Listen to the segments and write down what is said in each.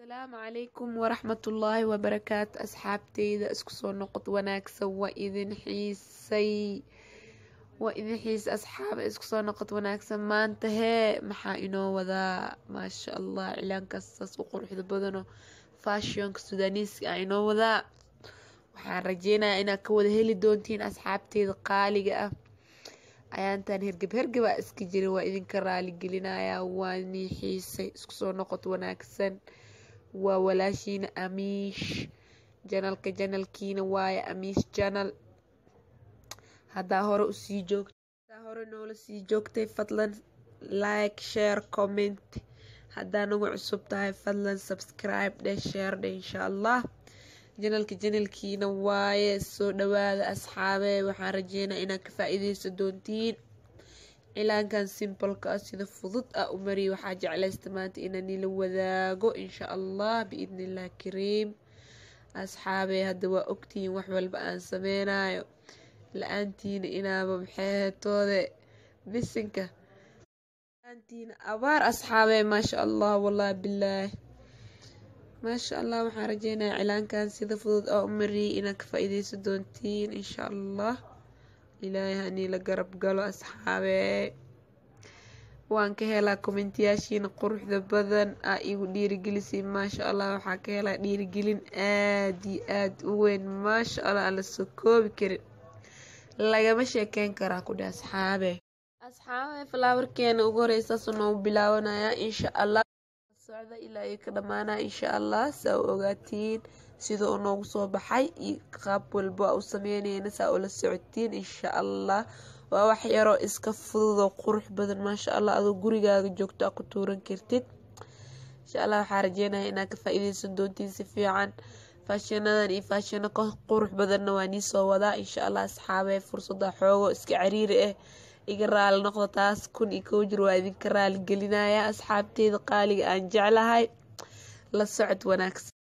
asalaamu calaykum waraxmatullaahi wabarakaatu asxaabteyda isku soo noqod wanaagsan waa idin xiisay waa idin xiisay asxaaba isku soo noqod wanaagsan maanta hee maxaa inoo wadaa maasha allah cilaankaas saas u quruxda badano fashionka sudaaniiska ah inoo wadaa waxaan rajeynayaa inaad ka wada heli doontiin asxaabteyda qaaliga ah ayaantan hergeb hergebaa iska jira waa idinka raaligelinayaa waa nii xiisay isku soo noqod wanaagsan waa walaashiina amiish janalka janalkiina waaye amiish janal haddaa hore usii joogta haddaa hore noola sii joogtay fadlan like share comment haddaa nagu cusub tahay fadlan subscribe dheh share dheh insha allah janalka janalkiina waaye soo dhawaada asxaabe waxaan rajeynaa inaad ka faa-iideysan doontiin cilaankan simbolka ah sida fudud ah u mariya waxaa jeclaysta maanta inaan nila wadaago insha allah biidni illah kariim asxaabe hadda waa ogtihiin wax walba aan sameynayo la-aantiina inaaba maxeetoode bisinka la-aantiina abaar asxaabe maasha allah wallahi bilaah maasha allah waxaan rajeynayaa cilaankan sida fudud oo u mariyay inaad ka faa-iideysan doontiin insha allah ilaahay hanii la garab galo asxaabe waan ka helaa kommentiyaashiina quruxda badan aa igu dhiirigelisay maasha allah waxaa ka helaa dhiirigelin aada iyo aada u weyn maasha allah aan la soo koobi karin lagama sheekeyn karaa ku dheh asxaabe asxaabe falaawarkeena ugu horeysaas noogu bilaawanayaa insha allah socda ilaa iyo ka dhamaanaa insha allah saa u ogaatiin sida uu noogu soo baxay iyo qaab walba u sameyneyna saa ula socotiin insha allah waa wax yaroo iska fududoo qurux badan maasha allah adoo gurigaaga joogto a ku tuuran kartid insha allah waxaa rajeynaya inaad ka faa-iideysan doontiin si fiican faashinadan iyo faashino ka qurux badanna waa nii soo wadaa insha allah asxaabe fursada xoogo iska cariiri ah iga raali noqda taas kun iyo kow jir waa idinka raali gelinaya asxaabteyda qaaliga aan jeclahay la socod wanaagsan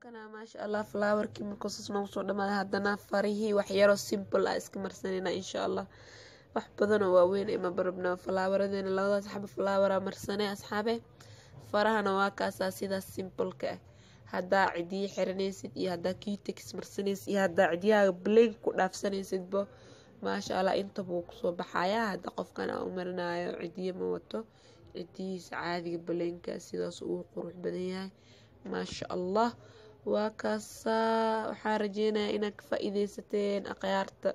kana maasha allah flowerkii markuusas noogu soo dhamaaday haddana farihii waxyaroo simple ah iska marsanayna insha allah wax badanoo waaweyn ima barabna falaawaradeyna labadaas xaba falaawara marsanay asxaabe farahana waa kaasaa sidaas simpleka ah haddaa cidiyi xiranaysid iyo haddaa qtex marsanaysid iyo haddaa cidiyahaaga blank ku dhaafsanaysidba maasha allah intaba wuu kusoo baxayaa hadda qofkan aan u marinayo cidiye ma wato cidiyihiisa caadiga balaynka sidaas uu qurux badan yahay maasha allah waa kaasaa waxaa rajeynayaa inaad ka faa-iideysateen akhyaarta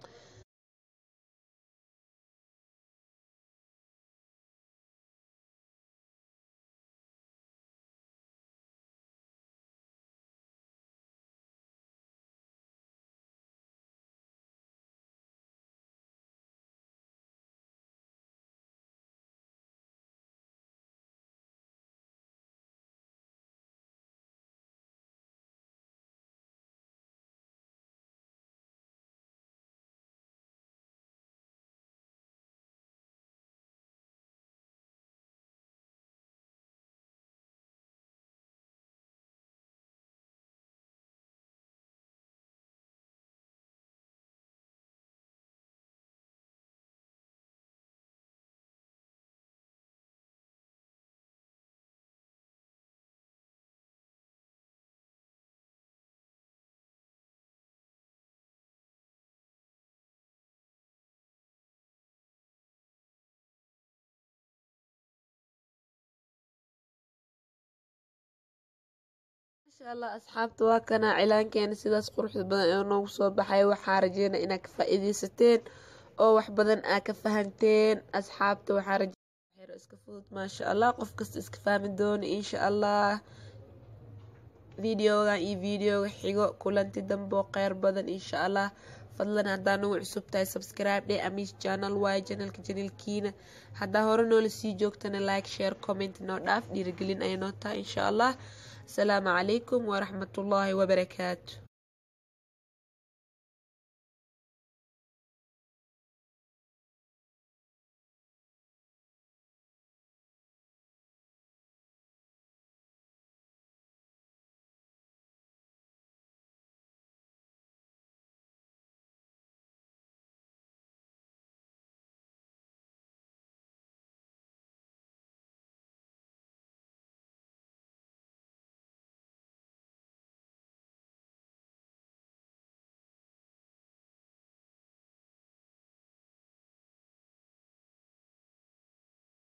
maasha allah asxaabta waa kana cilaankeena sidaas quruxda badan ee noogu soo baxay waxaa rajeynaa inaad ka faa-iideysateen oo wax badan aa ka fahanteen asxaabta waxaa rajeynaa iska fudud maasha allah qof kasta iska fahmi doono insha allah videogan iyo videoga xigo kulanti dambe oo kheyr badan insha allah fadlan haddaa nagu cusub tahay subscribe dhe amis channel waaye janalka janiilkiina haddaa hore noola sii joogtana like share comment noo dhaaf dhiirigelin ay noo tahay insha allah asalaamu calaykum waraxmatullaahi wabarakaatu